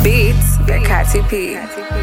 Beats by Katy P.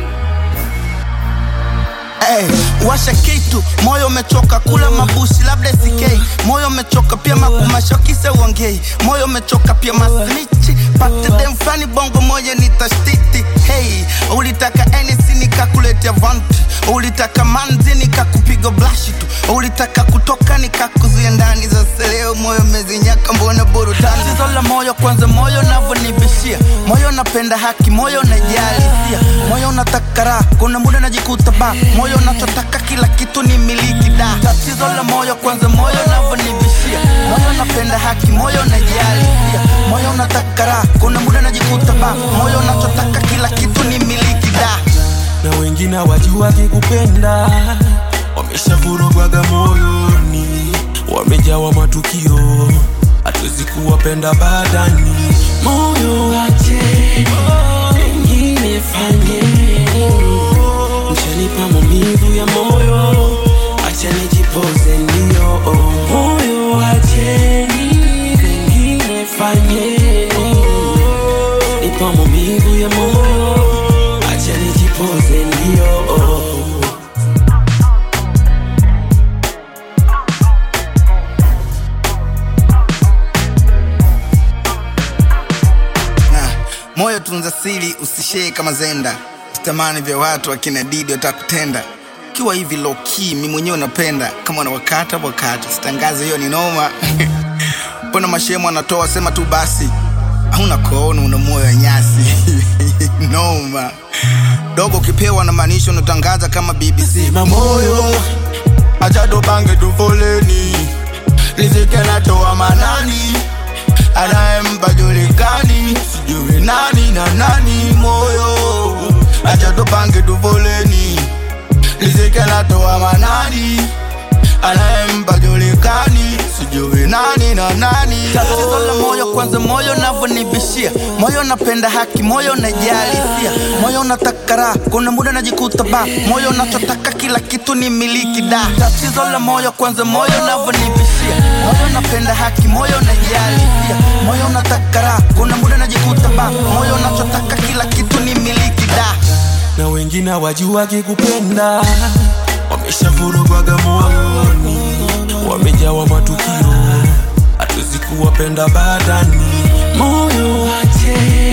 Hey, washa kitu, moyo umechoka kula mabushi, labda sikei. Moyo umechoka pia makumasho kisa uongei. Moyo umechoka pia masnichi, pate dem flani bongo moja ni tashtiti. Hey, ulitaka NC nikakuletea vanti, ulitaka manzi nikakupiga blashi tu, ulitaka kutoka nikakuzuia ndani. Sasa leo moyo umezinyaka, mbona burudani? Tatizo la moyo kwanza, moyo unavyonibishia, moyo napenda haki, moyo unajali hisia, moyo unataka raha, kuna muda najikuta ba moyo unachotaka kila kitu ni miliki da. Tatizo la moyo kwanza, moyo unavyonibishia, moyo napenda haki, moyo unajali hisia, moyo unataka raha, kuna muda najikuta ba moyo unachotaka kila kitu ni miliki da. na wengine wajua kikupenda wameshavurugwaga moyoni wamejawa matukio hatuwezi kuwapenda badani moyo wache wengine fanye mshanipa maumivu ya moyo acha nijipoze ndio moyo wacheni wengine fanye nipa maumivu ya moyo acha nijipoze ndio Na, moyo tunza siri usishee kama zenda sitamani vya watu akina didi watakutenda kiwa hivi loki mi mwenyewe napenda kama unawakata wakati sitangaze hiyo ni noma mbona mashemo anatoa sema tu basi hauna koono una moyo wa nyasi noma dogo ukipewa na maanisha unatangaza kama bbc Sema moyo acha tupange tufoleni riziki anatoa manani anayempa julikani sijui nani na nani moyo acha tupange tufoleni riziki anatoa manani anayempa julikani sijui nani na nani tatizo la moyo kwanza moyo navyonibishia moyo napenda haki moyo najali hisia moyo unataka raha kuna muda najikuta ba moyo unachotaka kila kitu ni miliki da tatizo la moyo kwanza moyo navyonibishia moyo napenda haki moyo najali hisia moyo unataka raha kuna muda najikuta ba moyo unachotaka kila kitu ni miliki da na wengine wajua kikupenda wameshavurugwaga moyoni wamejawa matukio hatuwezi kuwapenda badani moyo wache